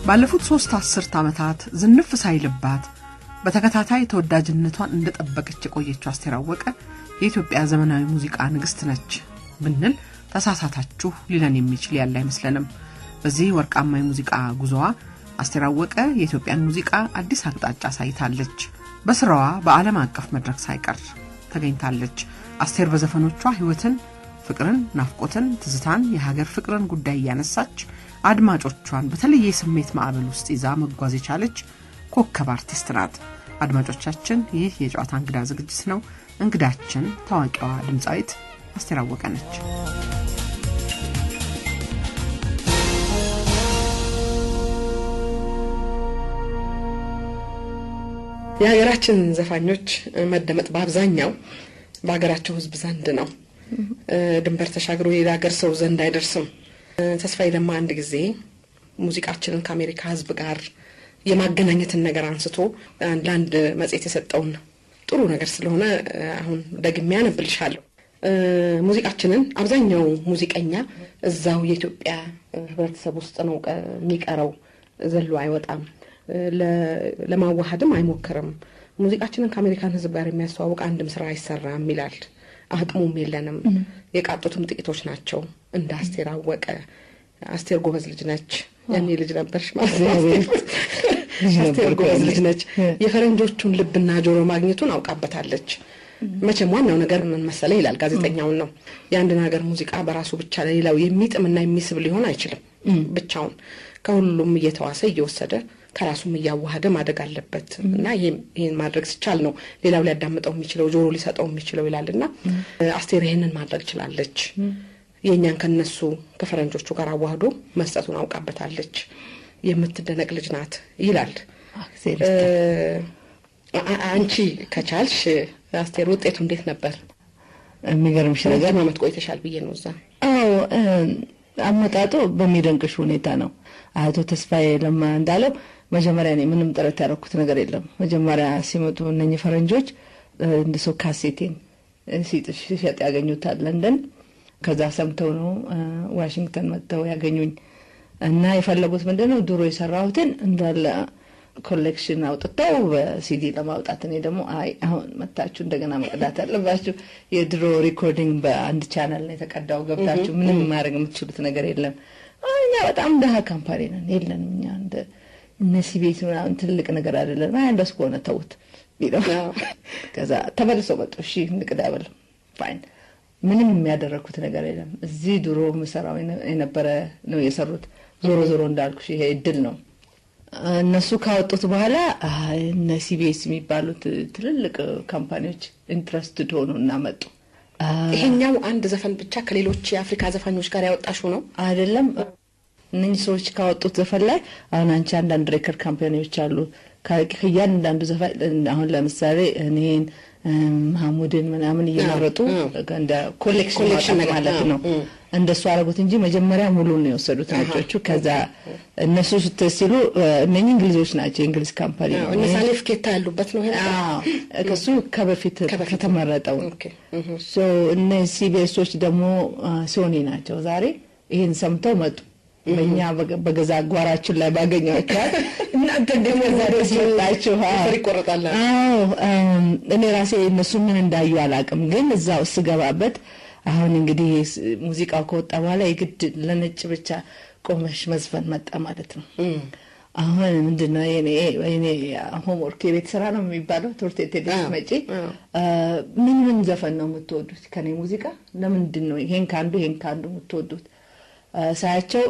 ባለፉት ሶስት አስርት ዓመታት ዝንፍ ሳይልባት በተከታታይ ተወዳጅነቷን እንደጠበቀች የቆየችው አስቴር አወቀ የኢትዮጵያ ዘመናዊ ሙዚቃ ንግሥት ነች ብንል ተሳሳታችሁ ሊለን የሚችል ያለ አይመስለንም። በዚህ ወርቃማ የሙዚቃ ጉዞዋ አስቴር አወቀ የኢትዮጵያን ሙዚቃ አዲስ አቅጣጫ አሳይታለች። በስራዋ በዓለም አቀፍ መድረክ ሳይቀር ተገኝታለች። አስቴር በዘፈኖቿ ሕይወትን፣ ፍቅርን፣ ናፍቆትን፣ ትዝታን፣ የሀገር ፍቅርን ጉዳይ እያነሳች አድማጮቿን በተለየ የስሜት ማዕበል ውስጥ ይዛ መጓዝ የቻለች ኮከብ አርቲስት ናት። አድማጮቻችን፣ ይህ የጨዋታ እንግዳ ዝግጅት ነው። እንግዳችን ታዋቂዋ ድምፃዊት አስቴር አወቀ ነች። የሀገራችን ዘፋኞች መደመጥ በአብዛኛው በሀገራቸው ሕዝብ ዘንድ ነው። ድንበር ተሻግሮ የሌላ ሀገር ሰው ዘንድ አይደርስም። ተስፋዬ ለማ አንድ ጊዜ ሙዚቃችንን ከአሜሪካ ሕዝብ ጋር የማገናኘትን ነገር አንስቶ ለአንድ መጽሔት የሰጠውን ጥሩ ነገር ስለሆነ አሁን ደግሜ ያነብልሻለሁ። ሙዚቃችንን አብዛኛው ሙዚቀኛ እዛው የኢትዮጵያ ሕብረተሰብ ውስጥ ነው የሚቀረው፣ ዘሎ አይወጣም ለማዋሃድም አይሞክርም። ሙዚቃችንን ከአሜሪካን ሕዝብ ጋር የሚያስተዋውቅ አንድም ስራ አይሰራም ይላል። አቅሙም የለንም፣ የቃጡትም ጥቂቶች ናቸው። እንደ አስቴር አወቀ አስቴር ጎበዝ ልጅ ነች። ያኔ ልጅ ነበርሽ ማለት ነው። አስቴር ጎበዝ ልጅ ነች። የፈረንጆቹን ልብና ጆሮ ማግኘቱን አውቃበታለች። መቼም ዋናው ነገር ምን መሰለ ይላል ጋዜጠኛውን ነው የአንድን ሀገር ሙዚቃ በራሱ ብቻ ለሌላው የሚጥምና የሚስብ ሊሆን አይችልም። ብቻውን ከሁሉም እየተዋሰ እየወሰደ ከራሱም እያዋሃደ ማደግ አለበት እና ይህን ማድረግ ሲቻል ነው ሌላው ሊያዳምጠው የሚችለው ጆሮ ሊሰጠው የሚችለው ይላል እና አስቴር ይህንን ማድረግ ችላለች። የእኛን ከነሱ ከፈረንጆቹ ጋር አዋህዶ መስጠቱን አውቃበታለች። የምትደነቅ ልጅ ናት ይላል። አንቺ ከቻልሽ አስቴር ውጤቱ እንዴት ነበር? የሚገርምሽ ነገር ረጅም ዓመት ቆይተሻል ብዬ ነው እዛ። አዎ አመጣጡ በሚደንቅሽ ሁኔታ ነው። አቶ ተስፋዬ ለማ እንዳለው መጀመሪያ እኔ ምንም ጥረት ያደረኩት ነገር የለም። መጀመሪያ ሲመጡ እነኚህ ፈረንጆች እንደ ሰው ካሴቴን ሲሸጥ ያገኙታል ለንደን። ከዛ ሰምተው ነው ዋሽንግተን መጥተው ያገኙኝ እና የፈለጉት ምንድን ነው ድሮ የሰራሁትን እንዳለ ኮሌክሽን አውጥተው በሲዲ ለማውጣት እኔ ደግሞ አይ አሁን መታችሁ እንደገና መቅዳት አለባችሁ። የድሮ ሪኮርዲንግ በአንድ ቻናል ነው የተቀዳው። ገብታችሁ ምንም ማድረግ የምትችሉት ነገር የለም። እኛ በጣም ደሀ ካምፓኒ ነን፣ የለንም እኛ እንደ እነሲ ቤት ምናምን ትልቅ ነገር አይደለም። አይ እንደሱ ከሆነ ተውት ቢለው ከዛ ተመልሰው መጡ። እሺ እንቅዳ በለው ፋይን። ምንም የሚያደረግኩት ነገር የለም። እዚህ ድሮ ምሰራው የነበረ ነው የሰሩት። ዞሮ ዞሮ እንዳልኩሽ ይሄ እድል ነው። እነሱ ካወጡት በኋላ እነ ሲቢኤስ የሚባሉት ትልልቅ ካምፓኒዎች ኢንትረስትድ ሆኑ እና መጡ። ይሄኛው አንድ ዘፈን ብቻ ከሌሎች የአፍሪካ ዘፋኞች ጋር ያወጣሽው ነው አይደለም። እነኚህ ሰዎች ካወጡት ዘፈን ላይ አሁን አንቺ አንዳንድ ሬከርድ ካምፓኒዎች አሉ። ከእያንዳንዱ ዘፈን አሁን ለምሳሌ እኔን መሐሙድን ምናምን እየመረጡ እንደ ኮሌክሽን ማለት ነው እንደሱ አደረጉት እንጂ መጀመሪያ ሙሉን ነው የወሰዱት ነጮቹ። ከዛ እነሱ ሲሉ እነኚህ እንግሊዞች ናቸው፣ የእንግሊዝ ካምፓኒ ነው። እነ ሳሌፍ ኬታ ያሉበት ነው። ከሱ ከበፊት ከተመረጠው እነ ሲቢኤሶች ደግሞ ሶኒ ናቸው። ዛሬ ይህን ሰምተው መጡ። በእኛ በገዛ ጓራችን ላይ ባገኘኋቸዋል እናንተ ደግሞ ዛሬ ሲወጣችሁ ይቆረጣል። እኔ ራሴ እነሱ ምን እንዳዩ አላውቅም፣ ግን እዛው ስገባበት አሁን እንግዲህ ሙዚቃው ከወጣ በኋላ የግድ ለነጭ ብቻ ቆመሽ መዝፈን መጣ ማለት ነው። አሁን ምንድን ነው የኔ ሆምወርክ የቤት ስራ ነው የሚባለው። ትምህርት ቤት ሄደሽ መጪ ምን ምን ዘፈን ነው የምትወዱት ከኔ ሙዚቃ? ለምንድን ነው ይሄን ከአንዱ ይሄን ከአንዱ የምትወዱት? ሳያቸው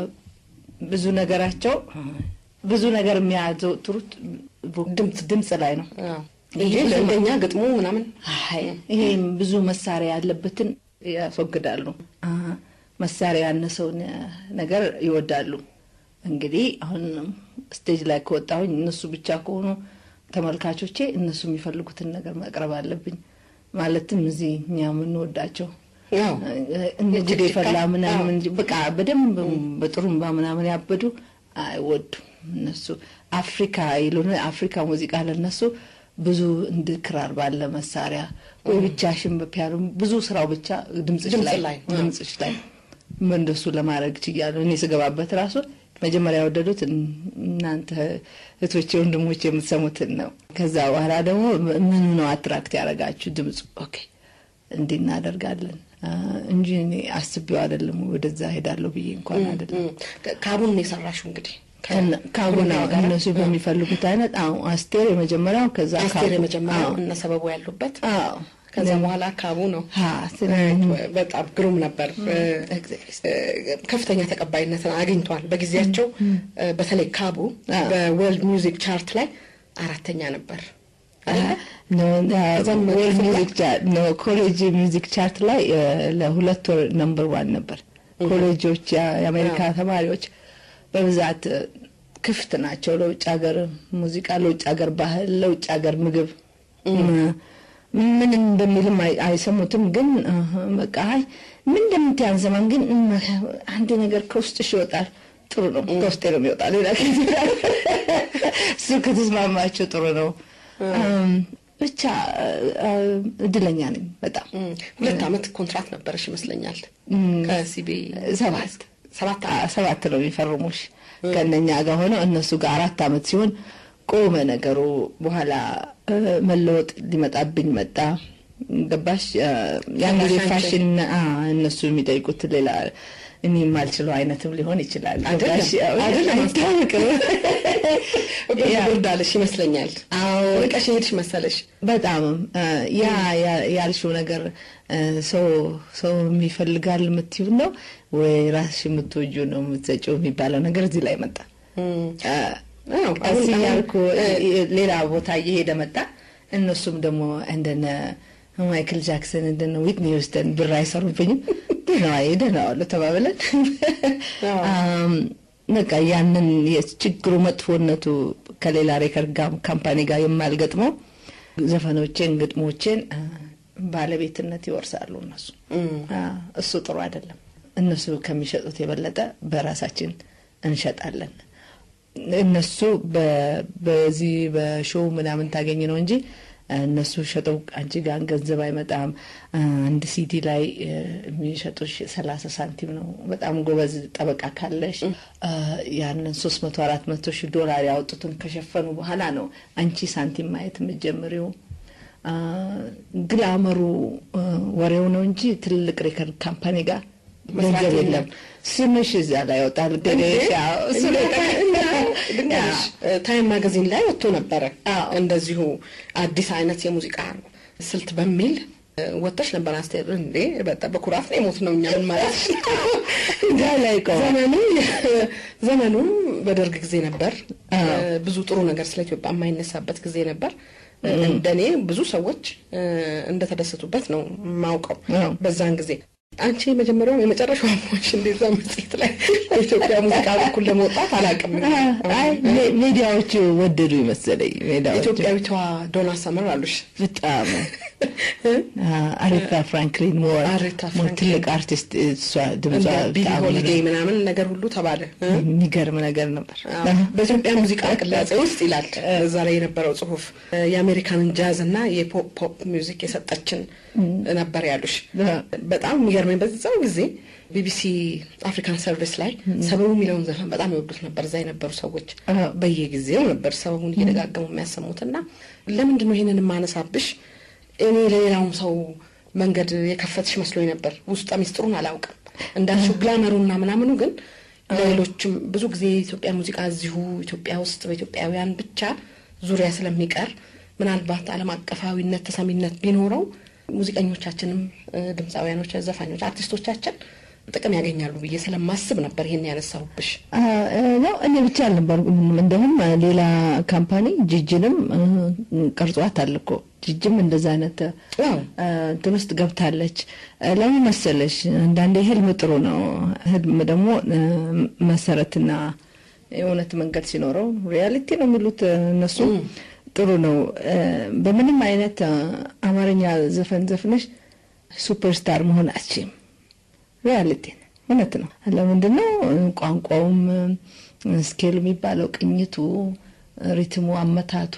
ብዙ ነገራቸው ብዙ ነገር የሚያዘወትሩት ድምፅ ላይ ነው እንጂ እንደኛ ግጥሙ ምናምን ይሄም ብዙ መሳሪያ ያለበትን ያስወግዳሉ። መሳሪያ ያነሰውን ነገር ይወዳሉ። እንግዲህ አሁን ስቴጅ ላይ ከወጣሁኝ እነሱ ብቻ ከሆኑ ተመልካቾቼ እነሱ የሚፈልጉትን ነገር ማቅረብ አለብኝ። ማለትም እዚህ እኛ የምንወዳቸው እንግዲህ የፈላ ምናምን በቃ በደንብ በጥሩምባ ምናምን ያበዱ አይወዱም። እነሱ አፍሪካ ይሉን አፍሪካ ሙዚቃ ለነሱ ብዙ እንድ ክራር ባለ መሳሪያ ወይ ብቻሽን በፒያኖ ብዙ ስራው ብቻ ድምፅሽ ላይ ድምፅሽ ላይ እንደሱ ለማድረግ ችያለሁ። እኔ ስገባበት ራሱ መጀመሪያ የወደዱት እናንተ እህቶቼ፣ ወንድሞቼ የምትሰሙትን ነው። ከዛ በኋላ ደግሞ ምኑ ነው አትራክት ያደረጋችሁ? ድምፁ ኦኬ፣ እንዲህ እናደርጋለን እንጂ እኔ አስቤው አይደለም ወደዛ ሄዳለሁ ብዬ እንኳን አይደለም። ካቡን ነው የሰራሽው እንግዲህ ካቡና እነሱ በሚፈልጉት አይነት አዎ፣ አስቴር የመጀመሪያው ከዛ አስቴር የመጀመሪያው እነ ሰበቡ ያሉበት አዎ ከዛ በኋላ ካቡ ነው። በጣም ግሩም ነበር። ከፍተኛ ተቀባይነትን አግኝቷል በጊዜያቸው። በተለይ ካቡ በወርልድ ሚውዚክ ቻርት ላይ አራተኛ ነበር። ኮሌጅ ሚውዚክ ቻርት ላይ ለሁለት ወር ነምበር ዋን ነበር። ኮሌጆች የአሜሪካ ተማሪዎች በብዛት ክፍት ናቸው ለውጭ ሀገር ሙዚቃ፣ ለውጭ ሀገር ባህል፣ ለውጭ ሀገር ምግብ ምን እንደሚልም አይሰሙትም። ግን በቃ አይ ምን እንደምት አንሰማም። ግን አንድ ነገር ከውስጥሽ ይወጣል። ጥሩ ነው፣ ከውስጤ ነው የሚወጣ። ሌላ እሱ ከተስማማቸው ጥሩ ነው። ብቻ እድለኛ ነኝ በጣም። ሁለት ዓመት ኮንትራት ነበረሽ ይመስለኛል ከሲቢ ሰባት ሰባት ሰባት ነው የሚፈርሙሽ ከእነኛ ጋር ሆነው እነሱ ጋር አራት ዓመት ሲሆን ቆመ ነገሩ። በኋላ መለወጥ ሊመጣብኝ መጣ። ገባሽ? ያን ጊዜ ፋሽን እነሱ የሚጠይቁት ሌላ እኔ የማልችለው አይነትም ሊሆን ይችላል። ገባሽ? አይታወቅም። ብርዳለሽ ይመስለኛል። ርቀሽ ሄድሽ መሰለሽ። በጣም ያ ያልሽው ነገር ሰው ሰው የሚፈልጋል የምትይው ነው ወይ ራስሽ የምትወጁ ነው የምትሰጪው የሚባለው ነገር እዚህ ላይ መጣ። ቀስ እያልኩ ሌላ ቦታ እየሄደ መጣ። እነሱም ደግሞ እንደነ ማይክል ጃክሰን እንደነ ዊትኒ ሂውስተን ብር አይሰሩብኝም። ደህና ደህና ዋሉ ተባብለን በቃ ያንን የችግሩ መጥፎነቱ ከሌላ ሬከርድ ካምፓኒ ጋር የማልገጥመው ዘፈኖቼን፣ ግጥሞቼን ባለቤትነት ይወርሳሉ እነሱ። እሱ ጥሩ አይደለም። እነሱ ከሚሸጡት የበለጠ በራሳችን እንሸጣለን። እነሱ በዚህ በሾው ምናምን ታገኝ ነው እንጂ እነሱ ሸጠው አንቺ ጋር ገንዘብ አይመጣም። አንድ ሲዲ ላይ የሚሸጡሽ ሰላሳ ሳንቲም ነው። በጣም ጎበዝ ጠበቃ ካለሽ ያንን ሶስት መቶ አራት መቶ ሺህ ዶላር ያወጡትን ከሸፈኑ በኋላ ነው አንቺ ሳንቲም ማየት የምትጀምሪው። ግላመሩ ወሬው ነው እንጂ ትልቅ ሬከርድ ካምፓኒ ጋር ገንዘብ የለም። ስምሽ እዛ ላይ ይወጣል። ድንገሽ ታይም ማጋዚን ላይ ወጥቶ ነበረ። እንደዚሁ አዲስ አይነት የሙዚቃ ስልት በሚል ወጥተሽ ነበር። አስቴር እንዴ በጣም በኩራት ነው የሞት ነው እኛ ምን ማለት ዘመኑ ዘመኑ በደርግ ጊዜ ነበር። ብዙ ጥሩ ነገር ስለ ኢትዮጵያ የማይነሳበት ጊዜ ነበር። እንደኔ ብዙ ሰዎች እንደተደሰቱበት ነው የማውቀው በዛን ጊዜ አንቺ የመጀመሪያው የመጨረሻው ሞች እንደዛ መጽሔት ላይ በኢትዮጵያ ሙዚቃ በኩል ለመውጣት አላውቅም። ሚዲያዎቹ ወደዱ ይመሰለኝ። ኢትዮጵያዊቷ ዶና ሰመር አሉሽ። በጣም አሬታ ፍራንክሊን ሞር ሞር ትልቅ አርቲስት እሷ ድምጿ ቢሊ ሆሊዴ ምናምን ነገር ሁሉ ተባለ። የሚገርም ነገር ነበር። በኢትዮጵያ ሙዚቃ ቅላጼ ውስጥ ይላል እዛ ላይ የነበረው ጽሁፍ የአሜሪካንን ጃዝ እና የፖፕ ሚውዚክ የሰጠችን ነበር ያሉሽ። በጣም የሚገርመኝ በዛው ጊዜ ቢቢሲ አፍሪካን ሰርቪስ ላይ ሰበቡ የሚለውን ዘፈን በጣም ይወዱት ነበር። እዛ የነበሩ ሰዎች በየጊዜው ነበር ሰበቡን እየደጋገሙ የሚያሰሙት እና ለምንድን ነው ይሄንን የማነሳብሽ? እኔ ለሌላውም ሰው መንገድ የከፈትሽ መስሎኝ ነበር። ውስጠ ሚስጥሩን አላውቅም እንዳልሽው ግላመሩና ምናምኑ ግን ለሌሎችም ብዙ ጊዜ የኢትዮጵያ ሙዚቃ እዚሁ ኢትዮጵያ ውስጥ በኢትዮጵያውያን ብቻ ዙሪያ ስለሚቀር ምናልባት ዓለም አቀፋዊነት ተሰሚነት ቢኖረው ሙዚቀኞቻችንም ድምፃውያኖች፣ ዘፋኞች፣ አርቲስቶቻችን ጥቅም ያገኛሉ ብዬ ስለማስብ ነበር ይሄን ያነሳሁብሽ። ነው እኔ ብቻ አልነበርኩም። እንደውም ሌላ ካምፓኒ ጅጅንም ቀርጿታል እኮ ጅጅም እንደዛ አይነት እንትን ውስጥ ገብታለች። ለምን መሰለሽ አንዳንዴ ህልም ጥሩ ነው። ህልም ደግሞ መሰረትና የእውነት መንገድ ሲኖረው ሪያሊቲ ነው የሚሉት እነሱ ጥሩ ነው። በምንም አይነት አማርኛ ዘፈን ዘፍነሽ ሱፐርስታር መሆን አትችይም። ሪያሊቲ እውነት ነው። ለምንድን ነው ቋንቋውም ስኬል የሚባለው ቅኝቱ፣ ሪትሙ፣ አመታቱ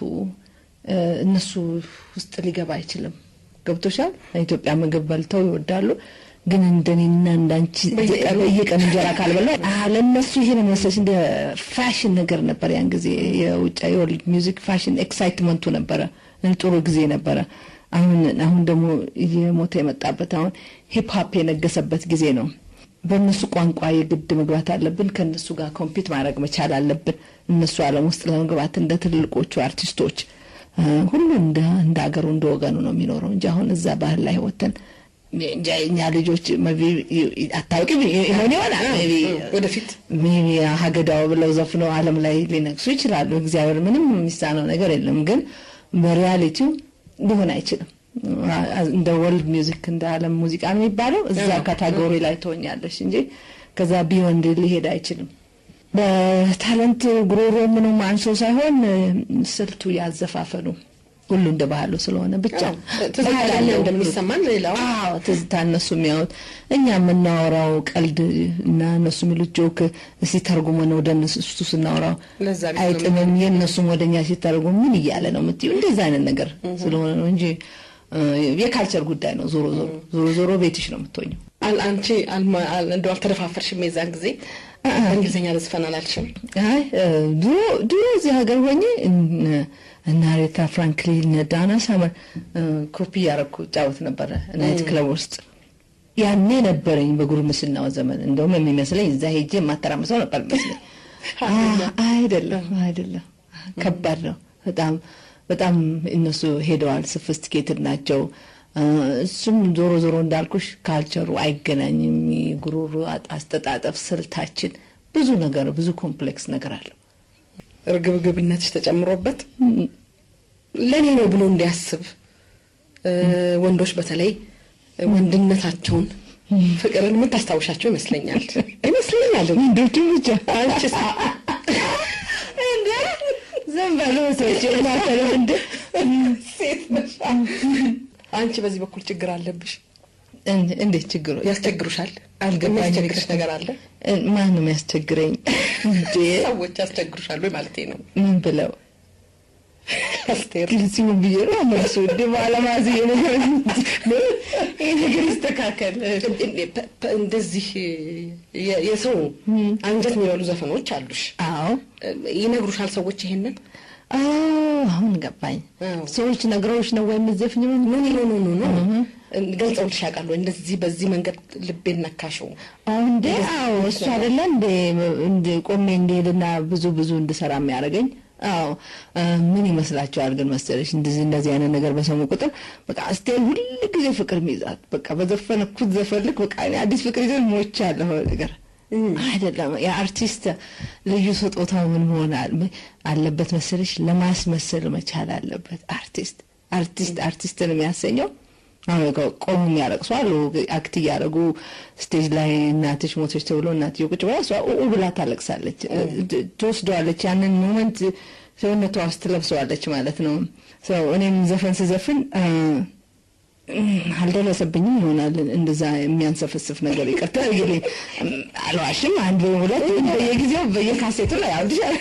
እነሱ ውስጥ ሊገባ አይችልም። ገብቶሻል። ኢትዮጵያ ምግብ በልተው ይወዳሉ። ግን እንደኔና እንዳንቺ በየቀን እንጀራ ካልበላ ለእነሱ ይሄ ነው መሰለሽ እንደ ፋሽን ነገር ነበር። ያን ጊዜ የውጭ የወርልድ ሚውዚክ ፋሽን ኤክሳይትመንቱ ነበረ፣ ጥሩ ጊዜ ነበረ። አሁን አሁን ደግሞ እየሞተ የመጣበት አሁን ሂፕ ሆፕ የነገሰበት ጊዜ ነው። በእነሱ ቋንቋ የግድ መግባት አለብን። ከእነሱ ጋር ኮምፒት ማድረግ መቻል አለብን። እነሱ ዓለም ውስጥ ለመግባት እንደ ትልልቆቹ አርቲስቶች ሁሉ እንደ እንደ ሀገሩ እንደ ወገኑ ነው የሚኖረው እንጂ አሁን እዛ ባህል ላይ ወተን እኛ ልጆች አታውቂ ሆን ይሆናል ወደፊት ሜቢ ሀገዳው ብለው ዘፍነው ዓለም ላይ ሊነግሱ ይችላሉ። እግዚአብሔር ምንም የሚሳነው ነገር የለም። ግን በሪያሊቲው ሊሆን አይችልም። እንደ ወርልድ ሚውዚክ እንደ ዓለም ሙዚቃ ነው የሚባለው እዛ ካታጎሪ ላይ ትሆኛለሽ እንጂ ከዛ ቢዮንድ ሊሄድ አይችልም። በታለንት ጉሮሮ ምንም አንሶ ሳይሆን ስልቱ ያዘፋፈኑ ሁሉ እንደ ባህሉ ስለሆነ ብቻ ትዝታ እንደሚሰማን ሌላው አዎ ትዝታ እነሱ የሚያዩት እኛ የምናወራው ቀልድ እና እነሱ የሚሉት ጆክ ሲተርጉመን ወደ እነሱ ስናወራው አይጥምም። የእነሱም ወደ እኛ ሲተርጉም ምን እያለ ነው የምትይው? እንደዛ አይነት ነገር ስለሆነ ነው እንጂ የካልቸር ጉዳይ ነው። ዞሮ ዞሮ ዞሮ ዞሮ ቤትሽ ነው የምትሆኘው። አንቺ እንደው አልተደፋፈርሽም? የዛን ጊዜ በእንግሊዝኛ ልዝፈን አላልሽም? አይ ድሮ ድሮ እዚህ ሀገር ሆኜ እና አሬታ ፍራንክሊን ዳና ሳመር ኮፒ እያረኩ ጫወት ነበረ ናይት ክለብ ውስጥ። ያኔ ነበረኝ በጉርምስናው ዘመን። እንደውም የሚመስለኝ እዛ ሄጄ የማተራምሰው ነበር የሚመስለኝ። አይደለም አይደለም፣ ከባድ ነው በጣም በጣም እነሱ ሄደዋል። ሶፊስቲኬትድ ናቸው። እሱም ዞሮ ዞሮ እንዳልኩሽ ካልቸሩ አይገናኝም። ጉሮሮ አስተጣጠፍ ስልታችን ብዙ ነገር ብዙ ኮምፕሌክስ ነገር አለው። እርግብግብነትሽ ተጨምሮበት ለእኔ ነው ብሎ እንዲያስብ ወንዶች በተለይ ወንድነታቸውን ፍቅርን የምታስታውሻቸው ይመስለኛል ይመስለኛል። ወንዶቹ ብቻ አንቺስ ዝም በሉ ሰዎች ማተለ እንደ ሴት ነሽ። አንቺ በዚህ በኩል ችግር አለብሽ። እንዴት ችግሩ ያስቸግሩሻል? አልገባኝም። የሚያስቸግርሽ ነገር አለ? ማን ነው የሚያስቸግረኝ? እንዴ ሰዎች ያስቸግሩሻል ወይ ማለቴ ነው። ምን ብለው አስቴር ሲሆን ብዬ ነው መልሱ። እንደ ባለማዝ ነገር ይህ ነገር ይስተካከል። እንደዚህ የሰው አንጀት የሚበሉ ዘፈኖች አሉሽ። አዎ ይነግሩሻል ሰዎች ይሄንን አሁን ገባኝ። ሰዎች ነግረውሽ ነው ወይም ዘፍኝ ኖ ኖ ኖ ኖ ኖ ገልጸውልሽ ያውቃሉ? እንደዚህ በዚህ መንገድ ልቤን ነካሽው። እንዴ አዎ፣ እሱ አይደለ እንዴ እንደ ቆሜ እንድሄድና ብዙ ብዙ እንድሰራ የሚያደርገኝ አዎ ምን ይመስላችኋል ግን መሰለሽ እንደዚህ እንደዚህ አይነት ነገር በሰሙ ቁጥር በቃ አስቴር ሁል ጊዜ ፍቅር ሚይዛት በቃ በዘፈንኩት ዘፈልክ በቃ እኔ አዲስ ፍቅር ይዘን ሞች ያለሁ ነገር አይደለም። የአርቲስት ልዩ ስጦታው ምን መሆን አለበት መሰለሽ? ለማስመሰል መቻል አለበት። አርቲስት አርቲስት አርቲስትን የሚያሰኘው ቆሙ የሚያለቅሱ አሉ። አክት እያደረጉ ስቴጅ ላይ እናትሽ ሞቶች ተብሎ እናትዬ ቁጭ ብላ እሷ ኡ ብላ ታለቅሳለች፣ ትወስደዋለች። ያንን ሞመንት ሰውነቷ ውስጥ ትለብሰዋለች ማለት ነው። እኔም ዘፈን ስዘፍን አልደረሰብኝም ይሆናል እንደዛ የሚያንሰፈስፍ ነገር ይቅርታ እንግዲህ አልዋሽም። አንድ ሁለት በየጊዜው በየካሴቱ ላይ አውድሻል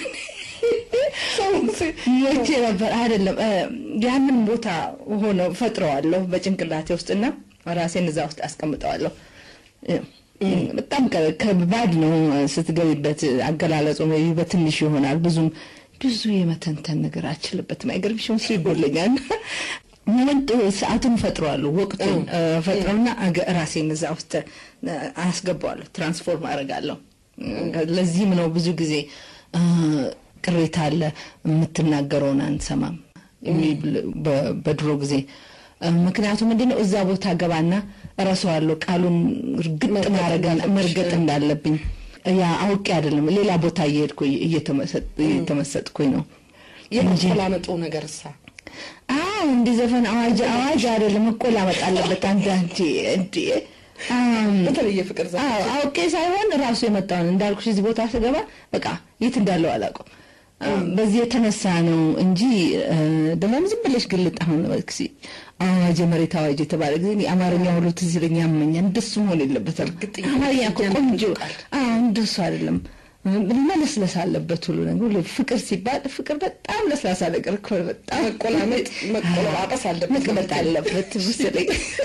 ሞቼ ነበር አይደለም። ያንን ቦታ ሆነ ፈጥረዋለሁ በጭንቅላቴ ውስጥና ራሴን እዛ ውስጥ አስቀምጠዋለሁ። በጣም ከባድ ነው ስትገቢበት። አገላለጹ በትንሽ ይሆናል። ብዙም ብዙ የመተንተን ነገር አልችልበትም። አይገርምሽም? እሱ ይጎለኛል። ሞመንት ሰዓቱን ፈጥረዋለሁ፣ ወቅቱን ፈጥረውና ራሴን እዛ ውስጥ አስገባዋለሁ፣ ትራንስፎርም አደርጋለሁ። ለዚህም ነው ብዙ ጊዜ ቅሬታ አለ፣ የምትናገረውን አንሰማም በድሮ ጊዜ። ምክንያቱም ምንድን ነው እዛ ቦታ ገባና እረሳዋለሁ፣ ቃሉን እርግጥ መርገጥ እንዳለብኝ ያ አውቄ አይደለም፣ ሌላ ቦታ እየሄድኩ እየተመሰጥኩኝ ነው። የመቆላመጡ ነገር እሳ አዎ እንዲህ ዘፈን አዋጅ አዋጅ አይደለም መቆላመጥ አለበት። አንተ አንቺ እንዴ በተለየ ፍቅር ዘ አውቄ ሳይሆን ራሱ የመጣውን እንዳልኩሽ እዚህ ቦታ ስገባ በቃ የት እንዳለው አላውቅም። በዚህ የተነሳ ነው እንጂ ደግሞም ዝም ብለሽ ግልጥ አሁን በክሲ አዋጅ የመሬት አዋጅ የተባለ ጊዜ የአማርኛ ሁሉ ትዝ ይለኛል፣ ያመኛል። እንደሱ መሆን የለበትም። አማርኛ እኮ ቆንጆ እንደሱ አይደለም። መለስለስ አለበት ሁሉ ነገር። ፍቅር ሲባል ፍቅር በጣም ለስላሳ ነገር እኮ በጣም መቆላመጥ መቆላጳስ አለበት መቅመጥ አለበት መሰለኝ።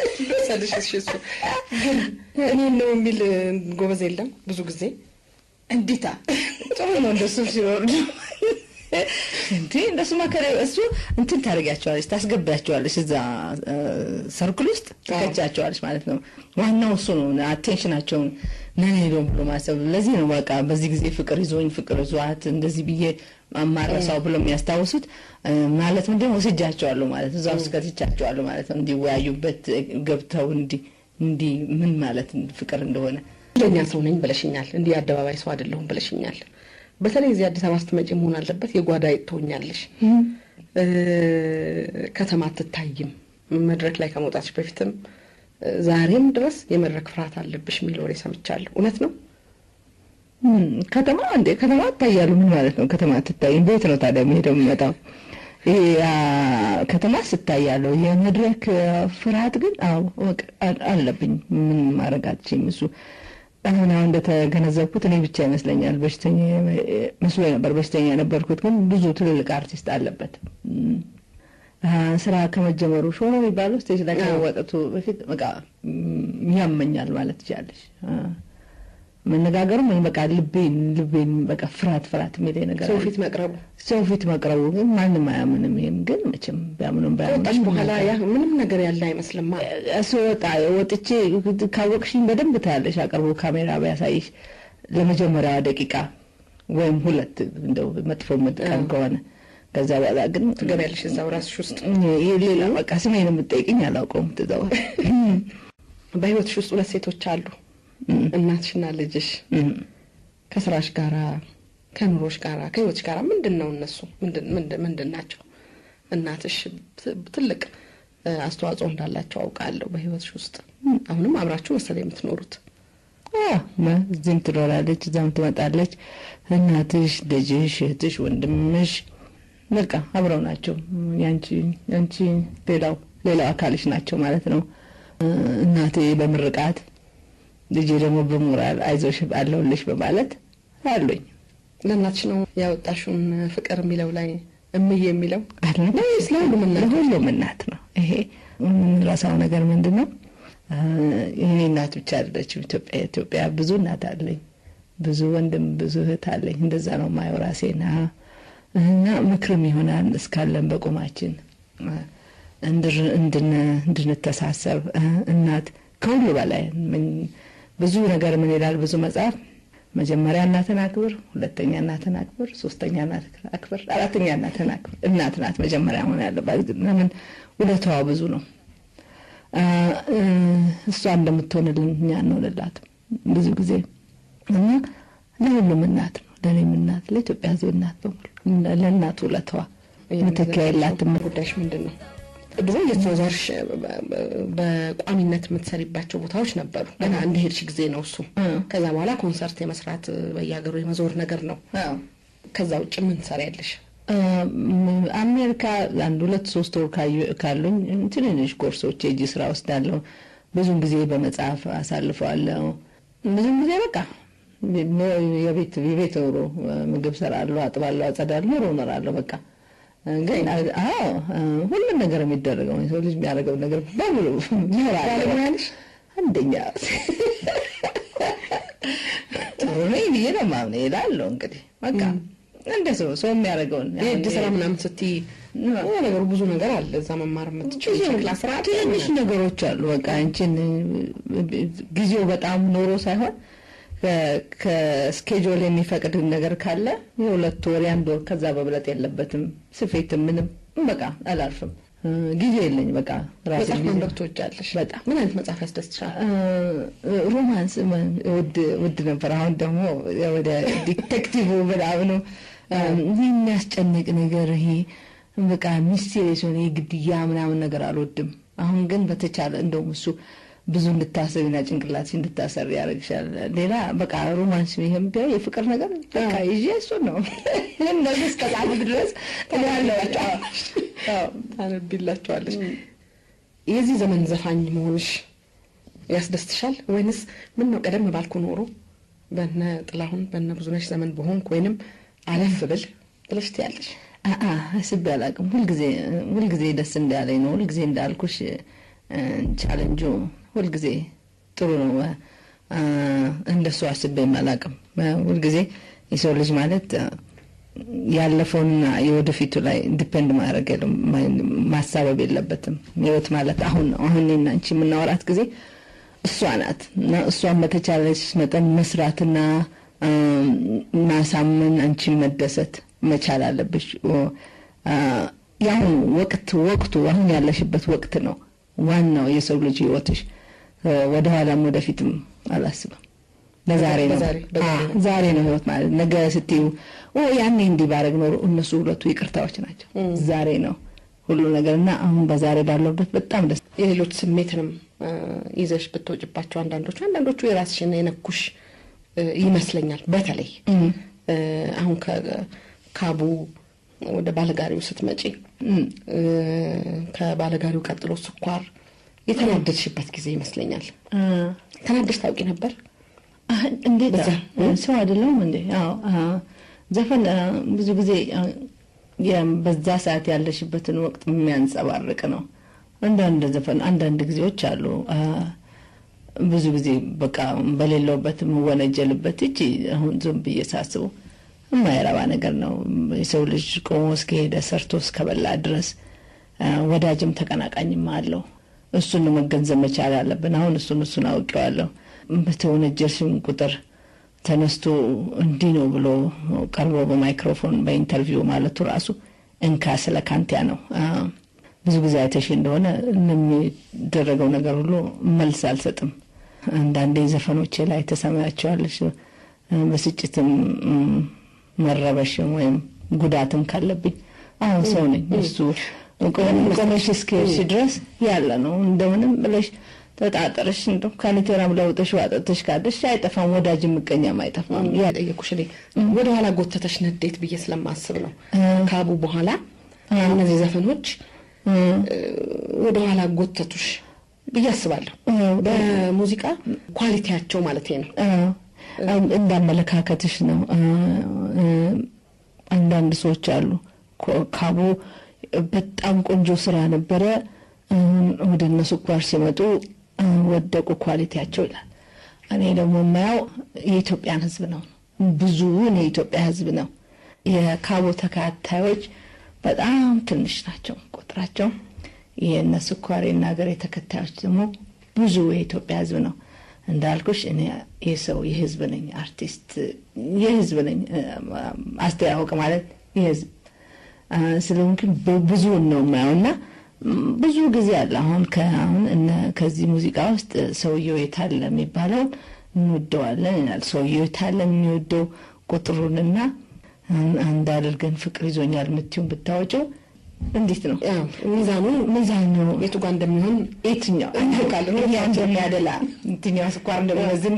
መሰልሽ? እሺ እሱ ግን እኔን ነው የሚል ጎበዝ የለም ብዙ ጊዜ እንዲታ ጥሩ ነው እንደሱ ሲኖር እንዴ እንደሱ ማከረ እሱ እንትን ታደርጊያቸዋለች ታስገቢያቸዋለች እዛ ሰርክል ውስጥ ትከቻቸዋለች ማለት ነው። ዋናው እሱ ነው አቴንሽናቸውን ነን ሄዶም ብሎ ማሰብ። ለዚህ ነው በቃ በዚህ ጊዜ ፍቅር ይዞኝ ፍቅር ይዟት እንደዚህ ብዬ አማረሳው ብሎ የሚያስታውሱት ማለት ምንድን ነው ወስጃቸዋለሁ ማለት እዛ ውስጥ ከትቻቸዋለሁ ማለት ነው። እንዲወያዩበት ገብተው እንዲ እንዲ ምን ማለት ፍቅር እንደሆነ ለኛ ሰው ነኝ ብለሽኛል። እንዲህ አደባባይ ሰው አይደለሁም ብለሽኛል። በተለይ እዚህ አዲስ አበባ ስትመጪ መሆን አለበት የጓዳ ትሆኛለሽ። ከተማ አትታይም። መድረክ ላይ ከመውጣትሽ በፊትም ዛሬም ድረስ የመድረክ ፍርሃት አለብሽ የሚል ወሬ ሰምቻለሁ። እውነት ነው? ከተማ እንዴ ከተማ እታያሉ። ምን ማለት ነው? ከተማ አትታይም። ቤት ነው ታዲያ የሚሄደው የሚመጣው። ይሄ ከተማ ስታያለሁ። የመድረክ ፍርሃት ግን አዎ አለብኝ። ምን ማድረግ አልችልም። እሱ አሁን አሁን እንደተገነዘብኩት እኔ ብቻ ይመስለኛል በሽተኛ መስሎ ነበር። በሽተኛ የነበርኩት ግን ብዙ ትልልቅ አርቲስት አለበት። ስራ ከመጀመሩ ሾ ነው የሚባለው ስቴጅ ላይ ከመወጠቱ በፊት በቃ ያመኛል ማለት ትችላለች። መነጋገሩ ምን በቃ ልቤን ልቤን በቃ ፍርሃት ፍርሃት የሚለኝ ነገር ሰው ፊት መቅረቡ ሰው ፊት መቅረቡ ግን ማንም አያምንም። ይሄም ግን መቼም ቢያምኑም ከወጣሽ በኋላ ያ ምንም ነገር ያለ አይመስልማ። ስወጣ ወጥቼ ካወቅሽኝ በደንብ ታያለሽ። አቅርቦ ካሜራ ቢያሳይሽ ለመጀመሪያዋ ደቂቃ ወይም ሁለት እንደው መጥፎ ቀን ከሆነ ከዛ በኋላ ግን ትገቢያለሽ እዛው ራስሽ ውስጥ ሌላ በቃ ስሜን የምጠይቅኝ አላውቀውም። ትዘው በህይወትሽ ውስጥ ሁለት ሴቶች አሉ እናትሽና ልጅሽ ከስራሽ ጋራ ከኑሮሽ ጋራ ከህይወትሽ ጋራ ምንድን ነው እነሱ ምንድን ናቸው? እናትሽ ትልቅ አስተዋጽኦ እንዳላቸው አውቃለሁ በህይወትሽ ውስጥ። አሁንም አብራችሁ መሰለኝ የምትኖሩት። እዚህም ትኖራለች፣ እዛም ትመጣለች። እናትሽ፣ ልጅሽ፣ እህትሽ፣ ወንድምሽ በቃ አብረው ናቸው። ያንቺ ያንቺ ሌላው ሌላው አካልሽ ናቸው ማለት ነው። እናቴ በምርቃት ልጄ ደግሞ በሞራል አይዞሽ አለሁልሽ በማለት አሉኝ። ለእናትሽ ነው ያወጣሽውን ፍቅር የሚለው ላይ እምዬ የሚለው ወይስ ለሁሉም እናት? ለሁሉም እናት ነው። ይሄ የምንረሳው ነገር ምንድን ነው? ይሄ እናት ብቻ አይደለችም። ኢትዮጵያ ኢትዮጵያ ብዙ እናት አለኝ፣ ብዙ ወንድም፣ ብዙ እህት አለኝ። እንደዛ ነው የማየው ራሴና እና ምክርም ይሆናል እስካለን በቁማችን እንድንተሳሰብ እናት ከሁሉ በላይ ብዙ ነገር ምን ይላል ብዙ መጽሐፍ መጀመሪያ እናትን አክብር፣ ሁለተኛ እናትን አክብር፣ ሶስተኛ እናትን አክብር፣ አራተኛ እናትን አክብር። እናት ናት መጀመሪያ ሆነ ያለባት። ለምን ውለታዋ ብዙ ነው። እሷ እንደምትሆንልን እኛ እንሆንላትም ብዙ ጊዜ እና ለሁሉም እናት ነው፣ ለእኔም እናት፣ ለኢትዮጵያ ሕዝብ እናት በሙሉ ለእናቱ ውለታዋ መተኪያ የላትም። ጉዳይሽ ምንድን ነው? ድሮ እየተዘዋወርሽ በቋሚነት የምትሰሪባቸው ቦታዎች ነበሩ። ገና እንደሄድሽ ጊዜ ነው እሱ። ከዛ በኋላ ኮንሰርት የመስራት በየሀገሩ የመዞር ነገር ነው። ከዛ ውጭ ምን ትሰሪያለሽ? አሜሪካ አንድ ሁለት ሶስት ወር ካሉኝ ትንንሽ ኮርሶች የእጅ ስራ ወስዳለሁ። ብዙን ጊዜ በመጽሐፍ አሳልፈዋለሁ። ብዙን ጊዜ በቃ የቤት የቤት ኑሮ ምግብ ሰራለሁ፣ አጥባለሁ፣ አጸዳለሁ፣ ኑሮ እኖራለሁ በቃ ግን አዎ ሁሉም ነገር የሚደረገው የሰው ልጅ የሚያደርገው ነገር በሙሉ ይኖራለሽ። አንደኛ ጥሩ ነኝ ብዬ ነው የማምነው እላለሁ። እንግዲህ በቃ እንደ ሰው ሰው የሚያደርገውን የእጅ ስራ ምናምን ስትይ ነገሩ ብዙ ነገር አለ እዛ መማር የምትችል ሸክላ ስራ ትንንሽ ነገሮች አሉ። በቃ አንቺን ጊዜው በጣም ኖሮ ሳይሆን ከስኬጁል የሚፈቅድ ነገር ካለ የሁለት ወር የአንድ ወር ከዛ በብለጥ የለበትም። ስፌትም ምንም በቃ አላልፍም። ጊዜ የለኝ በቃ መጽሐፍ ማንበብ ትወጃለሽ? በጣም ምን አይነት መጽሐፍ ያስደስትሻል? ሮማንስ ውድ ውድ ነበር። አሁን ደግሞ ወደ ዲቴክቲቭ ምናምኑ ይህ የሚያስጨንቅ ነገር ይሄ በቃ ሚስቴሪየስ የሆነ የግድያ ምናምን ነገር አልወድም። አሁን ግን በተቻለ እንደውም እሱ ብዙ እንድታሰቢና ጭንቅላት እንድታሰሪ ያደርግሻል። ሌላ በቃ ሮማንስ ይሄም ቢሆን የፍቅር ነገር በቃ ይዤ እሱን ነው እነዚህ እስከ ጻፉት ድረስ ታነቢላቸዋለች። የዚህ ዘመን ዘፋኝ መሆንሽ ያስደስትሻል ወይንስ ምን ነው ቀደም ባልኩ ኖሮ በነ ጥላሁን በነ ብዙነሽ ዘመን በሆንኩ ወይንም አለፍ ብል ብለሽ ትያለሽ? አስቤ አላውቅም። ሁልጊዜ ሁልጊዜ ደስ እንዳለኝ ነው። ሁልጊዜ እንዳልኩሽ ቻለንጁ ሁልጊዜ ጥሩ ነው። እንደሱ አስቤም አላውቅም። ሁልጊዜ የሰው ልጅ ማለት ያለፈውንና የወደፊቱ ላይ ዲፔንድ ማድረግ ማሳበብ የለበትም። ህይወት ማለት አሁን ነው። አሁን እኔና አንቺ የምናወራት ጊዜ እሷ ናት እና እሷን በተቻለች መጠን መስራትና ማሳመን፣ አንቺን መደሰት መቻል አለብሽ። የአሁኑ ወቅት ወቅቱ አሁን ያለሽበት ወቅት ነው ዋናው የሰው ልጅ ህይወትሽ። ወደኋላም ወደፊትም አላስብም። ለዛሬ ነው ዛሬ ነው ህይወት ማለት ነገ ስትዩ ያኔ እንዲህ ባረግ ኖሮ እነሱ ሁለቱ ይቅርታዎች ናቸው። ዛሬ ነው ሁሉ ነገር እና አሁን በዛሬ ባለውበት በጣም ደስ የሌሎች ስሜትንም ይዘሽ ብትወጭባቸው አንዳንዶቹ አንዳንዶቹ የራስሽን የነኩሽ ይመስለኛል። በተለይ አሁን ከካቡ ወደ ባለጋሪው ስትመጪ ከባለጋሪው ቀጥሎ ስኳር የተናደድሽበት ጊዜ ይመስለኛል። ተናደሽ ታውቂ ነበር? እንዴት ሰው አይደለሁም እንዴ? ዘፈን ብዙ ጊዜ በዛ ሰዓት ያለሽበትን ወቅት የሚያንጸባርቅ ነው። አንዳንድ ዘፈን አንዳንድ ጊዜዎች አሉ ብዙ ጊዜ በቃ በሌለውበት የምወነጀልበት እጅ አሁን ዝም ብዬ ሳስበው የማይረባ ነገር ነው። የሰው ልጅ ቆሞ እስከሄደ ሰርቶ እስከበላ ድረስ ወዳጅም ተቀናቃኝም አለው። እሱን መገንዘብ መቻል አለብን። አሁን እሱን እሱን አውቄዋለሁ። በተወነጀልሽም ቁጥር ተነስቶ እንዲህ ነው ብሎ ቀርቦ በማይክሮፎን በኢንተርቪው ማለቱ ራሱ እንካ ስለ ካንቲያ ነው። ብዙ ጊዜ አይተሽ እንደሆነ ለሚደረገው ነገር ሁሉ መልስ አልሰጥም። አንዳንዴ ዘፈኖቼ ላይ ተሰማያቸዋለሽ። በስጭትም መረበሽም ወይም ጉዳትም ካለብኝ አሁን ሰው ነኝ። እሱ ቆመሽ እስከሄድሽ ድረስ ያለ ነው። እንደምንም ብለሽ ተጣጠረሽ እንደው ካኒቴራም ለውጠሽ ዋጠተሽ ካለሽ አይጠፋም። ወዳጅ ምቀኛም አይጠፋም። ያጠየኩሽ እኔ ወደኋላ ጎተተሽ ነዴት ብዬ ስለማስብ ነው። ካቡ በኋላ እነዚህ ዘፈኖች ወደኋላ ጎተቱሽ ብዬ አስባለሁ። በሙዚቃ ኳሊቲያቸው ማለት ነው። እንዳመለካከትሽ ነው። አንዳንድ ሰዎች አሉ ካቡ በጣም ቆንጆ ስራ ነበረ፣ ወደ እነ ስኳር ሲመጡ ወደቁ ኳሊቲያቸው ይላል። እኔ ደግሞ የማየው የኢትዮጵያን ሕዝብ ነው። ብዙውን የኢትዮጵያ ሕዝብ ነው። የካቦ ተከታዮች በጣም ትንሽ ናቸው ቁጥራቸው። የእነ ስኳር የናገር ተከታዮች ደግሞ ብዙ የኢትዮጵያ ሕዝብ ነው። እንዳልኩሽ እኔ የሰው የህዝብ ነኝ፣ አርቲስት የህዝብ ነኝ። አስተያወቅ ማለት የህዝብ ስለሆንኩኝ ብዙውን ነው የማየው እና ብዙ ጊዜ አለ። አሁን ከአሁን ከዚህ ሙዚቃ ውስጥ ሰውየው የታለ የሚባለውን እንወደዋለን ይላል። ሰውየው የታለ የሚወደው ቁጥሩንና አንድ አድርገን ፍቅር ይዞኛል የምትይውን ብታወጪው እንዴት ነው ሚዛኑ ሚዛን ነው የቱ ጋር እንደሚሆን የትኛው ያ እንደሚያደላ የትኛው ስኳር እንደሚመዝን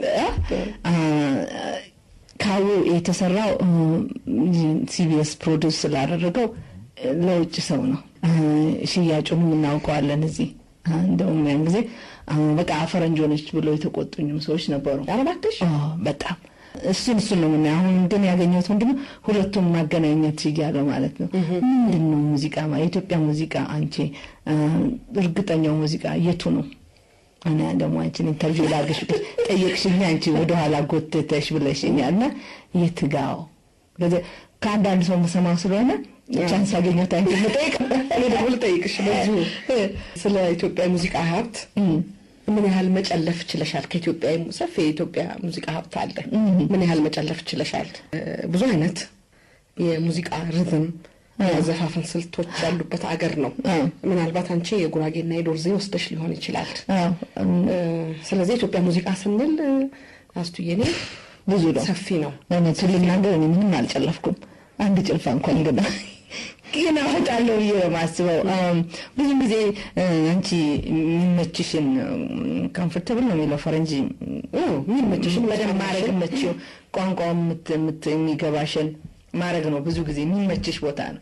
ካቡ የተሰራው ሲቢኤስ ፕሮዲውስ ስላደረገው ለውጭ ሰው ነው። ሽያጩንም እናውቀዋለን እዚህ እንደውም ያን ጊዜ በቃ ፈረንጅ ሆነች ብሎ የተቆጡኝም ሰዎች ነበሩ። አረባክሽ በጣም እሱን እሱን ነው ምና አሁን ግን ያገኘሁት ወንድም ሁለቱም ማገናኘት እያለ ማለት ነው። ምንድን ነው ሙዚቃ የኢትዮጵያ ሙዚቃ አንቺ እርግጠኛው ሙዚቃ የቱ ነው? እና ደግሞ አንቺን ኢንተርቪው ላርገሽ ጠየቅሽኝ፣ አንቺ ወደኋላ ጎትተሽ ብለሽኛል። እና የትጋው ከአንዳንድ ሰው መሰማው ስለሆነ ቻንስ ያገኘሁት አንቺ ልጠይቅ እኔ ደግሞ ልጠይቅሽ በዚሁ ስለ ኢትዮጵያ ሙዚቃ ሀብት ምን ያህል መጨለፍ ችለሻል? ከኢትዮጵያ ሰፊ የኢትዮጵያ ሙዚቃ ሀብት አለ። ምን ያህል መጨለፍ ችለሻል? ብዙ አይነት የሙዚቃ ሪዝም የአዘፋፈን ስልቶች ያሉበት አገር ነው። ምናልባት አንቺ የጉራጌና የዶርዜ ወስደሽ ሊሆን ይችላል። ስለዚህ የኢትዮጵያ ሙዚቃ ስንል አስቱዬ እኔ ብዙ ነው፣ ሰፊ ነው። እውነቱን ልናገር እኔ ምንም አልጨለፍኩም። አንድ ጭልፋ እንኳን ገና ግን አወጣለሁ ብዬ ነው የማስበው። ብዙ ጊዜ አንቺ የሚመችሽን ኮምፎርተብል ነው የሚለው ፈረንጅ የሚመችሽን በደንብ ማድረግ የምትችይው ቋንቋ የሚገባሽን ማድረግ ነው። ብዙ ጊዜ የሚመችሽ ቦታ ነው።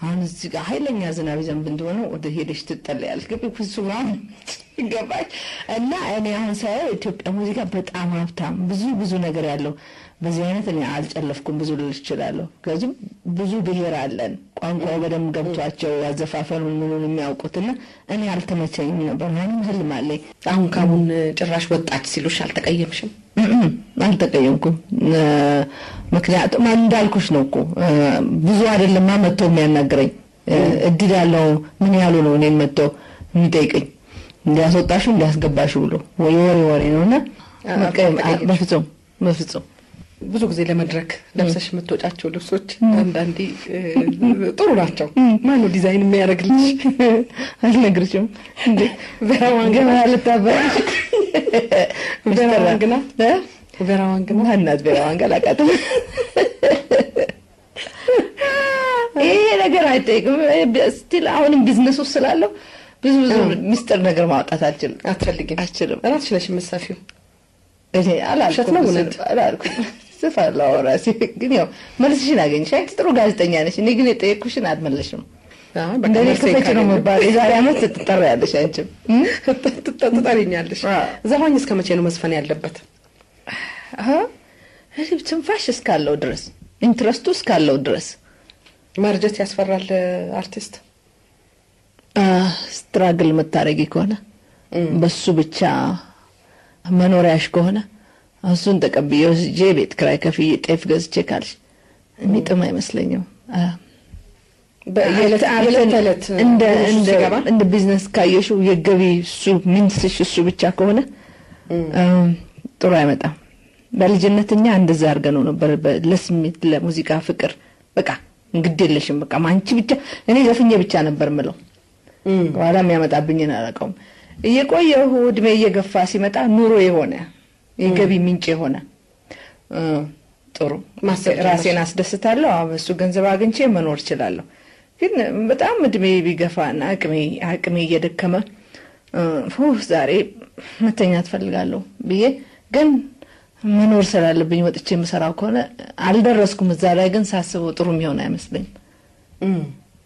አሁን እዚህ ጋር ኃይለኛ ዝናብ ይዘንብ እንደሆነ ወደ ሄደሽ ትጠለያለሽ። ግቢ ኩሱ ምናምን ይገባች እና እኔ አሁን ሳየው ኢትዮጵያ ሙዚቃ በጣም ሀብታም ብዙ ብዙ ነገር ያለው በዚህ አይነት እኔ አልጨለፍኩም ብዙ ልል እችላለሁ። ከዚህም ብዙ ብሔር አለን ቋንቋው በደንብ ገብቷቸው አዘፋፈኑን ምኑን የሚያውቁትና እኔ አልተመቸኝም ነበር። ምንም ህልም አለኝ። አሁን ካሁን ጭራሽ ወጣች ሲሉሽ አልተቀየምሽም? እም፣ አልተቀየምኩም። እ፣ ምክንያቱም እንዳልኩሽ ነው እኮ እ፣ ብዙ አይደለማ መጥቶ የሚያናግረኝ እ፣ እድል ያለው ምን ያሉ ነው እኔን መጥቶ የሚጠይቀኝ እንዲያስወጣሹ እንዲያስገባሹ ብሎ ወይ ወሬ ወሬ ነው እና አ- መቀየም አ- አልተቀየምሽም? በፍጹም በፍጹም ብዙ ጊዜ ለመድረክ ለብሰሽ የምትወጫቸው ልብሶች አንዳንዴ እ፣ ጥሩ ናቸው። ማነው ዲዛይን የሚያደርግልሽ? አልነግርሽም እንዴ ቬራ ዋንግና ገና ልታበያ ቬራ ዋንግና እ? ቬራ ዋንግና ማናት ቤራ ዋንጋ አላውቃትም። ይሄ ነገር አይጠይቅም። ስቲል አሁንም ቢዝነስ ውስጥ ስላለው ብዙ ብዙ ሚስጥር ነገር ማውጣት አልችልም አትፈልጊም? አልችልም። እራስሽ ነሽ የምትሰፊው። እኔ አላልኩም ውሸት ነው እውነት? ስል- አላልኩም ስፋለሁ ራሴ ግን ያው መልስሽን አገኘሽ። አንቺ ጥሩ ጋዜጠኛ ነሽ። እኔ ግን የጠየቅኩሽን አልመለሽም። አይ፣ በቃ እንደኔ መልሴን ክፈች ነው ካገኘሁ መባል የዛሬ ዓመት ትጠሪያለሽ አንቺም እም? ትጠ- ትጠሪኛለሽ። አዎ። ዘፋኝ እስከ መቼ ነው መዝፈን ያለበት? አሀ፣ እኔ ትንፋሽ እስካለው ድረስ ኢንትረስቱ እስካለው ድረስ ማርጀት ያስፈራል አርቲስት። ስትራግል የምታደርጊ ከሆነ በሱ ብቻ መኖሪያሽ ከሆነ እሱን ተቀብዬ ወስጄ ቤት ክራይ ከፍዬ ጤፍ ገዝቼ ካልሽ የሚጥም አይመስለኝም። አ፣ በየዕለት የዕለት ተዕለት እንደ ኑሮሽ እንደ ሲገባ እንደ ቢዝነስ ካየሽው የገቢ እሱ ሚንስሽ እሱ ብቻ ከሆነ እም፣ ጥሩ አይመጣም። በልጅነት እኛ እንደዛ አድርገን ነው ነበር በ- ለስሜት ለሙዚቃ ፍቅር በቃ እንግድ የለሽም በቃ አንቺ ብቻ እኔ ዘፍኜ ብቻ ነበር ምለው እም፣ በኋላ የሚያመጣብኝን አላውቀውም። እየቆየሁ እድሜ እየገፋ ሲመጣ ኑሮ የሆነ የገቢ ምንጭ የሆነ እ፣ ጥሩ ማሰብ ራሴን አስደስታለሁ። አዎ፣ በሱ ገንዘብ አግኝቼ መኖር እችላለሁ። ግን በጣም እድሜ ቢገፋና አቅሜ አቅሜ እየደከመ እ፣ ፉህ ዛሬ መተኛ ትፈልጋለሁ ብዬ ግን መኖር ስላለብኝ ወጥቼ የምሰራው ከሆነ አልደረስኩም እዛ ላይ። ግን ሳስበው ጥሩ የሚሆን አይመስለኝም እም።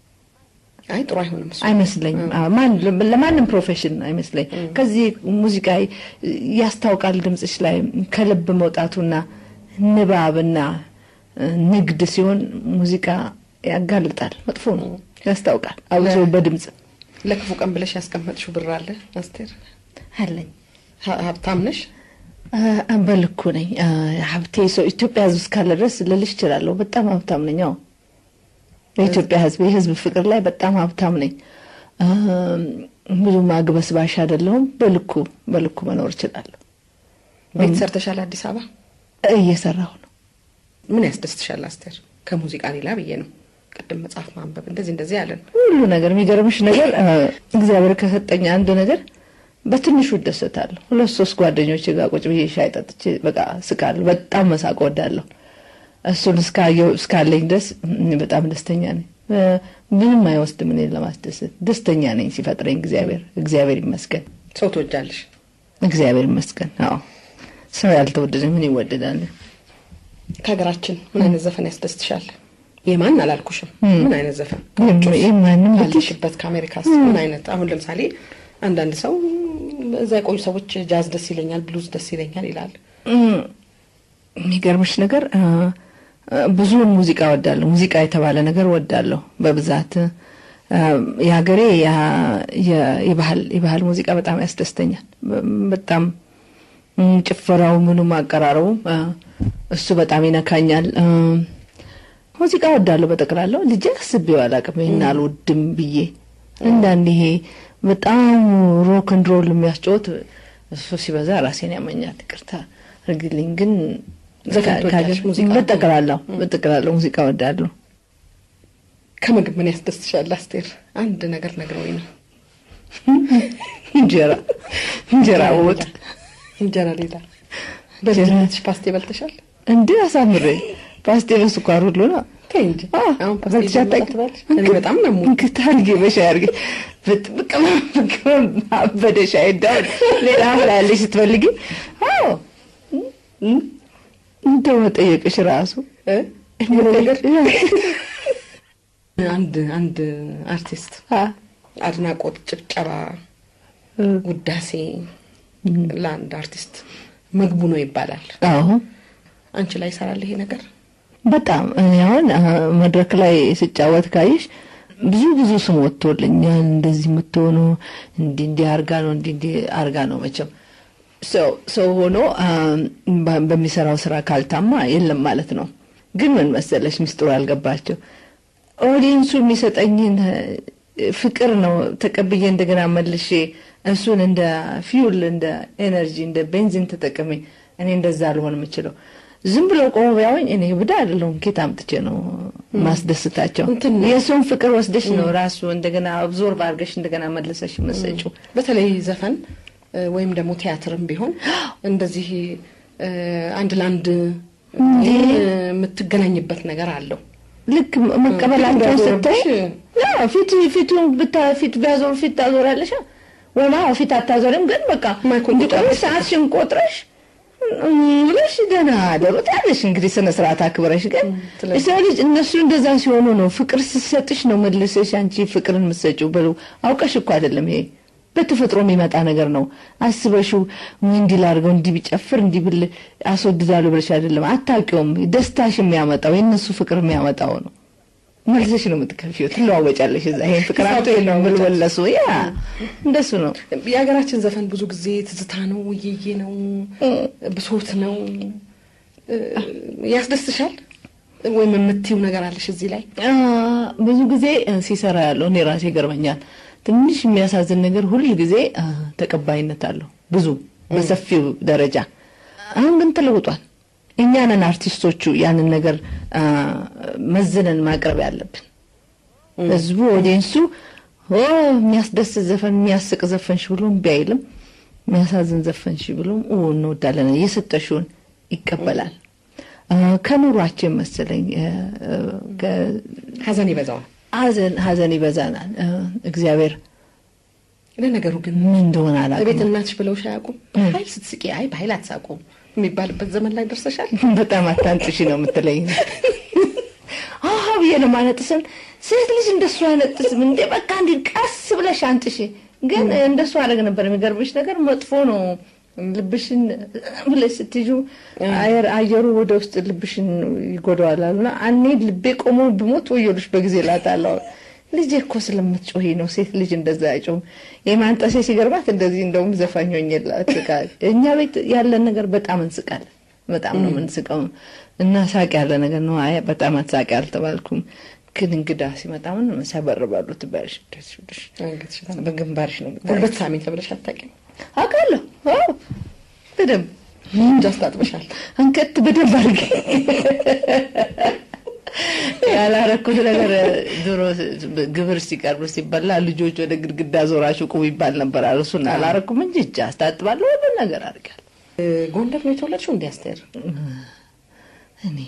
አይ ጥሩ አይሆንም እሱ። አይመስለኝም። አዎ፣ ማን ለማንም ፕሮፌሽን አይመስለኝ። ከዚህ ሙዚቃ ያስታውቃል ድምፅሽ ላይ ከልብ መውጣቱና ንባብና እ፣ ንግድ ሲሆን ሙዚቃ ያጋልጣል። መጥፎ ነው፣ ያስታውቃል። አብዞ በድምፅ ለክፉ ቀን ብለሽ ያስቀመጥሽው ብር አለ አስቴር? አለኝ። ሀ- ሀብታም ነሽ? አ፣ በልኩ ነኝ። አ፣ ሀብቴ ሰው ኢትዮጵያ ሕዝብ እስካለ ድረስ ልልሽ እችላለሁ። በጣም ሀብታም ነኝ። አዎ የኢትዮጵያ ሕዝብ የሕዝብ ፍቅር ላይ በጣም ሀብታም ነኝ። አ፣ ብዙ ማግበስባሽ አይደለሁም። በልኩ በልኩ መኖር እችላለሁ። ቤት ሰርተሻል አዲስ አበባ? እየሰራሁ ነው። ምን ያስደስትሻል አስቴር? ከሙዚቃ ሌላ ብዬ ነው። ቅድም መጽሐፍ ማንበብ እንደዚህ እንደዚህ ያለን ሁሉ ነገር የሚገርምሽ ነገር አ፣ እግዚአብሔር ከሰጠኝ አንድ ነገር በትንሹ እደሰታለሁ። ሁለት ሶስት ጓደኞች ጋር ቁጭ ብዬ ሻይ ጠጥቼ በቃ ስቃለሁ። በጣም መሳቅ ወዳለሁ። እሱን እስካየው እስካለኝ ድረስ እኔ በጣም ደስተኛ ነኝ። እ፣ ምንም አይወስድም እኔን ለማስደሰት ደስተኛ ነኝ። ሲፈጥረኝ እግዚአብሔር እግዚአብሔር ይመስገን፣ ሰው ትወጃለሽ? እግዚአብሔር ይመስገን። አዎ ሰው ያልተወደደ ምን ይወደዳል? ከሀገራችን ምን አይነት ዘፈን ያስደስትሻል? የማን አላልኩሽም። ምን አይነት ዘፈን ይህ ማንም ብትሽ ካለሽበት ከአሜሪካስ ምን አይነት አሁን ለምሳሌ አንዳንድ ሰው እዛ የቆዩ ሰዎች ጃዝ ደስ ይለኛል፣ ብሉዝ ደስ ይለኛል ይላል። እም፣ የሚገርምሽ ነገር አ፣ አ፣ ብዙውን ሙዚቃ ወዳለሁ። ሙዚቃ የተባለ ነገር ወዳለሁ በብዛት አ፣ የሀገሬ ያ- የ- የባህል የባህል ሙዚቃ በጣም ያስደስተኛል። በ- በጣም እም፣ ጭፈራው፣ ምኑም፣ አቀራረቡ አ፣ እሱ በጣም ይነካኛል። አ፣ ሙዚቃ ወዳለሁ በጠቅላላው። ልጄ አስቤው አላውቅም ይሄን አልወድም ብዬ እንዳንድ ይሄ በጣም ሮክ ኤንድ ሮል የሚያስጫወት እሱ ሲበዛ ራሴን ያመኛል። ይቅርታ እርግልኝ። ግን ዘፈን ከ- ትወዳለሽ? ከሀገር- ሙዚቃ? በጠቅላላው በጠቅላላው ሙዚቃ ወዳለሁ። ከምግብ ምን ያስደስትሻል አስቴር? አንድ ነገር ነግረውኝ ነው። እንጀራ እንጀራ ወጥ እንጀራ ሌላ በልጅነትሽ ፓስቴ በልተሻል? እንዴ አሳምሬ ፓስቴ በስኳር ሁሉ ነው። ተይ እንጂ አ፣ አሁን ፓስቴ በልቼ ጀምራ አታውቂም? ትበያለሽ? እኔ በጣም ነው የምወደው። እንክት አድርጌ በሻይ አድርጌ ብቅ አበደ ሻይ ዳውን ሌላ ምላለሽ ስትፈልጊ አዎ እም፣ እንደው መጠየቅሽ ራሱ እ? ምን ነገር አንድ አንድ አርቲስት አድናቆት፣ ጭብጨባ፣ ውዳሴ ለአንድ አርቲስት ምግቡ ነው ይባላል። አዎ አንቺ ላይ ይሰራል ይሄ ነገር? በጣም እኔ አሁን መድረክ ላይ ስጫወት ካይሽ ብዙ ብዙ ስም ወጥቶልኛል። እንደዚህ የምትሆኑ እንዲህ እንዲህ አርጋ ነው እንዲህ እንዲህ አርጋ ነው። መቼም ሰው ሰው ሆኖ በሚሰራው ስራ ካልታማ የለም ማለት ነው። ግን ምን መሰለሽ ሚስጥሩ ያልገባቸው ኦዲየንሱ የሚሰጠኝን ፍቅር ነው ተቀብዬ እንደገና መልሼ እሱን እንደ ፊውል እንደ ኤነርጂ እንደ ቤንዚን ተጠቅሜ እኔ እንደዛ ልሆን የምችለው ዝም ብሎ ቆሞ ቢያወኝ እኔ ብዳ አይደለሁም። ኬት አምጥቼ ነው ማስደስታቸው? የእሱን ፍቅር ወስደሽ ነው ራሱ እንደገና አብዞርብ አድርገሽ እንደገና መልሰሽ መሰጪው። በተለይ ዘፈን ወይም ደግሞ ቲያትርም ቢሆን እንደዚህ አንድ ለአንድ የምትገናኝበት ነገር አለው። ልክ መቀበላቸውን ስታይ ፊት ፊቱ ፊት ቢያዞሩ ፊት ታዞራለሽ ወላ ፊት አታዞሪም። ግን በቃ እንዲቆም ሰዓትሽን ቆጥረሽ ብለሽ ደህና አደሩት ያለሽ እንግዲህ ስነ ስርዓት አክብረሽ። ግን የሰው ልጅ እነሱ እንደዛ ሲሆኑ ነው ፍቅር ስሰጥሽ ነው መልሰሽ አንቺ ፍቅርን የምትሰጪው። በሉ አውቀሽ እኮ አይደለም ይሄ በተፈጥሮ የሚመጣ ነገር ነው። አስበሽው እንዲህ ላድርገው እንዲህ ቢጨፍር እንዲህ ብል አስወድዳለሁ ብለሽ አይደለም። አታውቂውም። ደስታሽ የሚያመጣው የእነሱ ፍቅር የሚያመጣው ነው። መልሰሽ ነው የምትከፊው፣ ትለዋወጫለሽ። እዛ ይሄን ፍቅር አቶ ነው ምልወለሱ ያ እንደሱ ነው። የሀገራችን ዘፈን ብዙ ጊዜ ትዝታ ነው፣ ውይዬ ነው፣ ብሶት ነው። ያስደስትሻል ወይም የምትይው ነገር አለሽ እዚህ ላይ? ብዙ ጊዜ ሲሰራ ያለው እኔ ራሴ ይገርመኛል። ትንሽ የሚያሳዝን ነገር ሁል ጊዜ ተቀባይነት አለው ብዙ በሰፊው ደረጃ። አሁን ግን ተለውጧል። እኛ ነን አርቲስቶቹ ያንን ነገር መዝነን ማቅረብ ያለብን። ህዝቡ ኦዲየንሱ የሚያስደስት ዘፈን የሚያስቅ ዘፈንሽ ብሎ እምቢ አይልም። የሚያሳዝን ዘፈንሽ ብሎ እንወዳለን እየሰጠሽውን ይቀበላል። ከኑሯችን መሰለኝ ሀዘን ይበዛዋል። ሀዘን ሀዘን ይበዛናል። እግዚአብሔር ለነገሩ ግን ምን እንደሆነ አላውቅም። ቤት እናትሽ ብለውሽ አያውቁም? በኃይል ስትስቂ አይ በኃይል አትሳቁ የሚባልበት ዘመን ላይ ደርሰሻል? በጣም አታንጥሺ ነው የምትለኝ። አሀ ብዬ ነው ማነጥስም። ሴት ልጅ እንደሱ አይነጥስም እንዴ! በቃ እንዲ ቀስ ብለሽ አንጥሺ። ግን እንደሱ አደረግ ነበር። የሚገርምሽ ነገር መጥፎ ነው። ልብሽን ብለሽ ስትይዙ አየሩ ወደ ውስጥ ልብሽን ይጎዳዋል አሉና እኔ ልቤ ቆሞ ብሞት ወዮልሽ በጊዜ ላታለሁ። ልጄ እኮ ስለምትጮሂ ነው። ሴት ልጅ እንደዛ አይጮህም። የማንጠሴ ሲገርባት እንደዚህ እንደውም ዘፋኝ ሆኜላት እኛ ቤት ያለን ነገር በጣም እንስቃለን። በጣም ነው የምንስቀው እና ሳቅ ያለ ነገር ነው። አይ በጣም አትሳቂ አልተባልኩም። ግን እንግዳ ሲመጣ ምን ሲያበርባሉ ትባያለሽ። በግንባርሽ ነው ጉልበት ሳሚ ተብለሽ አታውቂም? አውቃለሁ። በደንብ እንጃ አስታጥበሻል። አንከት በደንብ አድርጌ ያላረኩት ነገር ድሮ ግብር ሲቀርብ ሲበላ ልጆች ወደ ግድግዳ ዞራችሁ ቁም ይባል ነበር። እሱን አላረኩም እንጂ እጅ አስታጥባለሁ። ሁሉ ነገር አድርጋለሁ። ጎንደር ነው የተወለድሽው? እንዲ አስቴር እኔ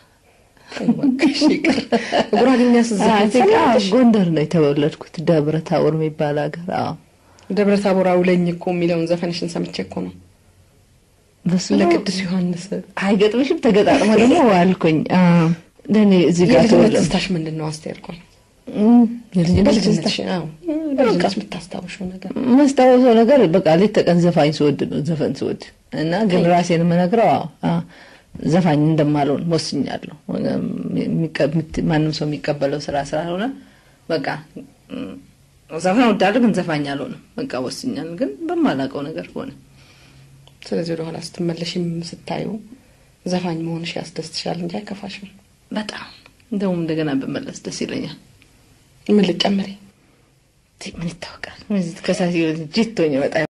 ጉራግኛ ጎንደር ነው የተወለድኩት፣ ደብረ ታቦር የሚባል ሀገር። አዎ ደብረ ታቦር አውለኝ እኮ የሚለውን ዘፈንሽን ሰምቼ እኮ ነው ለቅዱስ ዮሐንስ አይገጥምሽም? ተገጣጥሞ ደግሞ አልኩኝ ለእኔ እዚህ ጋር የልጅነት ትዝታሽ ምንድን ነው አስቴር? ቆይ በልጅነትሽ በልጅነትሽ የምታስታውሽው ነገር ማስታወሰው ነገር በቃ ሌት ተቀን ዘፋኝ ስወድ ነው ዘፈን ስወድ እና ግን ራሴን የምነግረው ዘፋኝ እንደማልሆን ወስኛለሁ። ማንም ሰው የሚቀበለው ስራ ስላልሆነ በቃ ዘፈን ወዳለሁ፣ ግን ዘፋኝ አልሆንም። በቃ ወስኛለሁ፣ ግን በማላውቀው ነገር ሆነ። ስለዚህ ወደኋላ ስትመለሽም ስታዩ ዘፋኝ መሆንሽ ያስደስትሻል እንጂ አይከፋሽም? በጣም እንደውም እንደገና ብመለስ ደስ ይለኛል። ምን ልጨምሪ? ምን ይታወቃል? ከሳሲ ጅቶኝ በጣም